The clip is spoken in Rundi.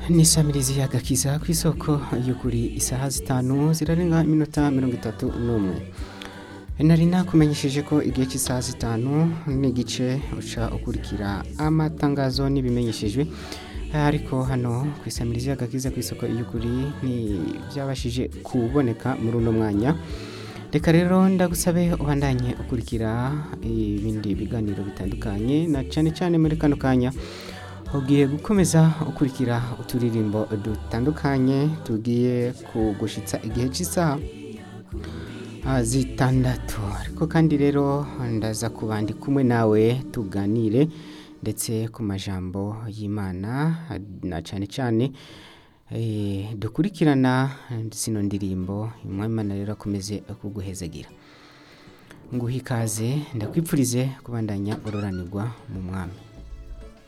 nisamirizi y'agakiza ku isoko y'ukuri isaha zitanu zirarenga iminota mirongo itatu n'umwe nari nakumenyesheje ko igihe cy'isaha zitanu n'igice uca ukurikira amatangazo n'ibimenyeshejwe ariko hano ku isamirizi y'agakiza ku isoko y'ukuri ntibyabashije kuboneka muri uno mwanya reka rero ndagusabe ubandanye ukurikira ibindi biganiro bitandukanye na cyane cyane muri kano kanya ugiye gukomeza ukurikira uturirimbo dutandukanye tugiye kugushitsa igihe cy'isaha ah, zitandatu ariko kandi rero ndaza kuba ndi kumwe nawe tuganire ndetse ku majambo y'imana na cyane cyane eh, dukurikirana zino ndirimbo imana rero akomeze kuguhezagira nguhe ikaze ndakwipfurize kubandanya ururanirwa mu mwami